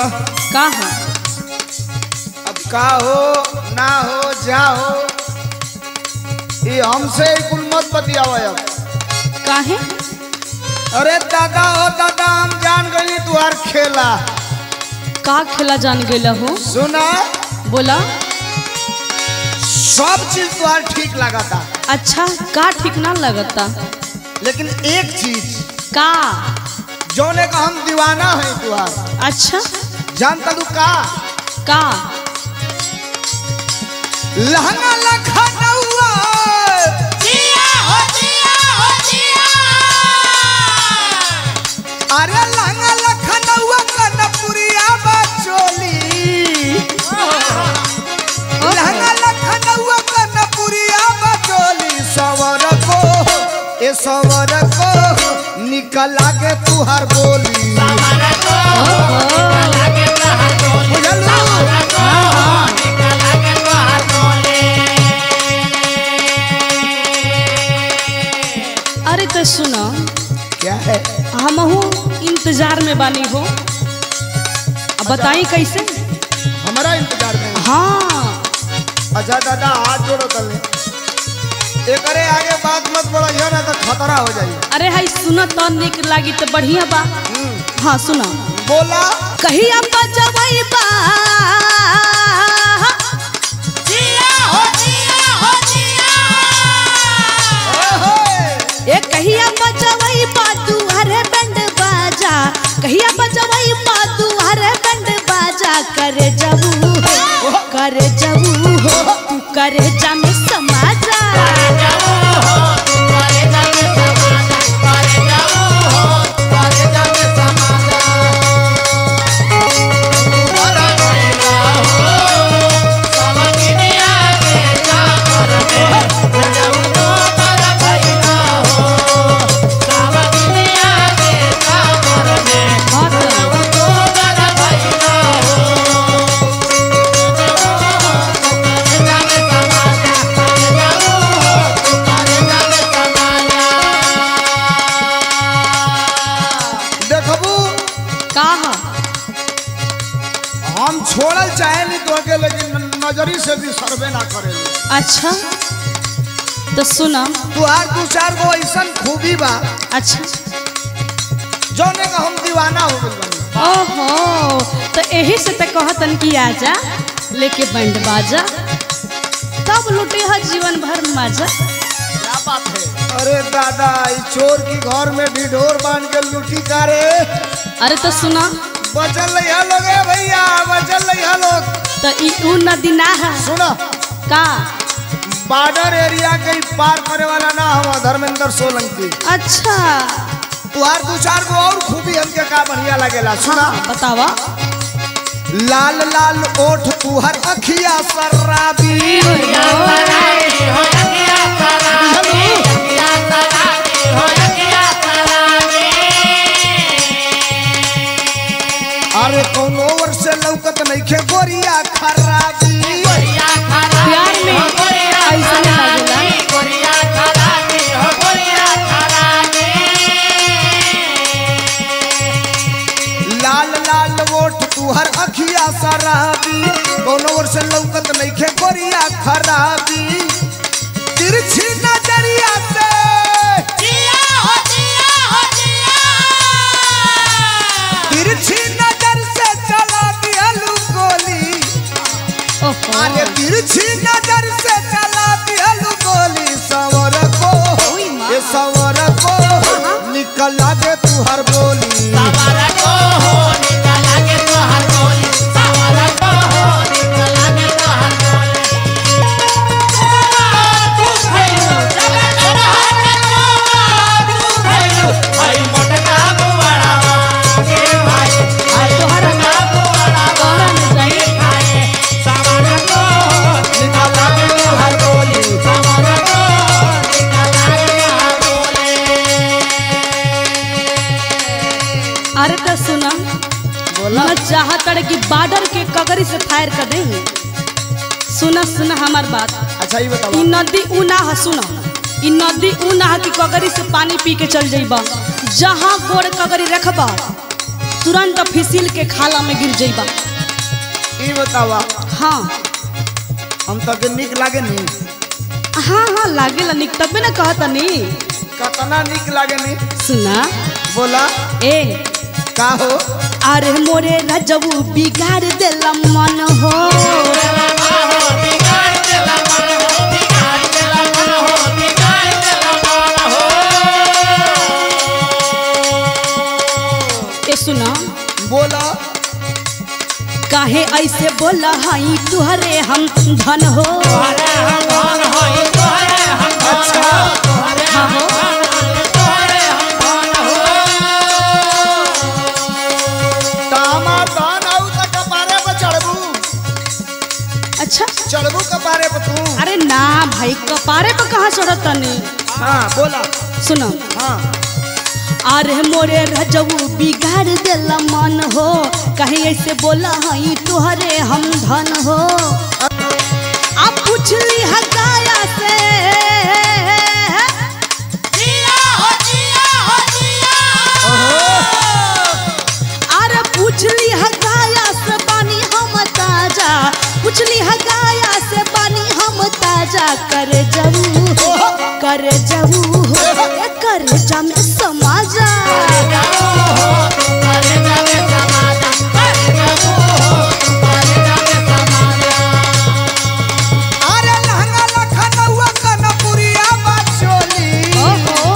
का है अब का हो ना हो जा हो ये हमसे ही कुल मत बतियाव अब काहे अरे दादा हो दादा हम जान गई तुहार खेला का खेला जान गेला हो सुना बोला सब चीज तुहार ठीक लगा था अच्छा का ठीक ना लगता लेकिन एक चीज का जौने का हम दीवाना है तुहार अच्छा जानता तू का का लहंगा लखनऊआ अरे लहंगा लखनऊआ कनपुरिया बचोली लहंगा लखनऊआ कनपुरिया बचोली सवर को ए सवर को निकल आगे तुहार बोली बुझलू अरे तो सुनो क्या है हमहू इंतजार में बानी हो अब बताई कैसे हमारा इंतजार में है। हाँ अच्छा दादा हाथ जोड़ो तले एकरे आगे बात मत बढ़ाइयो ना तो खतरा हो जाई अरे हाई सुनो तो निक लागी तो बढ़िया बा हाँ सुनो बोला कहिया बजवई बा ए कहिया बजवई बा तू हरे बंड बाजा कहिया बजवई बा तू हरे बंड बाजा करे जबू हो करे जबू हो तू करे जा में समाजा हाँ तो देखबू का हा? हम छोड़ल चाहे नहीं तो के लेकिन न- नजरी से भी सर्वे ना करे अच्छा तो सुना तुहार दू चार गो ऐसा खूबी बा अच्छा जौने का हम दीवाना हो गइल बानी ओहो तो यही से तो कहतन कि आजा लेके बैंड बाजा तब लुटे ह जीवन भर मजा क्या बात है अरे दादा इस चोर की घर में ढिढोर बांध के लूटी कारे अरे तो सुना बचल रही लोग ए भैया बचल रही लोग तो ई ऊ नदी ना है सुना का बॉर्डर एरिया के ही पार करे वाला ना हम धर्मेंद्र सोलंकी अच्छा तुहार दू चार गो और खूबी हमके का बढ़िया लगेला सुना बतावा लाल लाल ओठ तुहर अखिया शराबी अरे कौनो ओर से लौकत नइखे गोरिया खराबी प्यार में ऐसा लागेला लाल लाल ओठ तुहर अखिया शराबी कौनो ओर से लौकत नइखे गोरिया खराबी तिरछी नजरिया से तिरछी नजर से चला दिहलू गोली ओहो अरे तिरछी नजर से चला दिहलू गोली सवर को ओई माँ। ये सवर को निकल आगे तू हर बोली तोहरा तोहरा में जाई निकल आगे तू हर बोली अरे तो सुना बोला मैं चाहत रहे कि बॉर्डर के कगरी से फायर कर देंगे सुना सुना हमार बात अच्छा ये ई बताओ नदी ऊ ना है सुना ई नदी ऊ ना है कि कगरी से पानी पी के चल जाइबा जहाँ गोड़ कगरी रखबा तुरंत फिसिल के खाला में गिर जाइबा ई बतावा हाँ हम तके निक लागे नी हाँ हाँ लागेला निक तबे ना कहता नी कतना निक लागे नी सुना बोला ए का हो अरे मोरे रजबू बिगाड़ देला मन हो ए सुना बोला काहे ऐसे बोला हई तुहरे हम धन हो अच्छा हाँ हो तामा दान आउ त कपारे पे चढ़बू अच्छा चढ़बू कपारे पे तू अरे ना भाई कपारे पे कहाँ चढ़त तनी हाँ बोला सुनो हाँ अरे मोरे रजबू बिगाड़ देला मन हो कहीं ऐसे बोला हई तुहरे हम धन हो अब पूछली हकाया से अरे पूछली हकाया से बानी हम ताजा पूछली हकाया से बानी हम ताजा कर जबू कर जबू हो ए कर जम समाजा अरे लहंगा लखनऊआ कनपुरिया बाचोली ओहो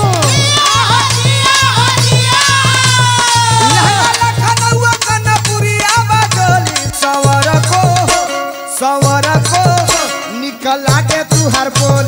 लहंगा लखनऊआ कनपुरिया बाचोली सवर को सवर को निकल आगे तू हर बोली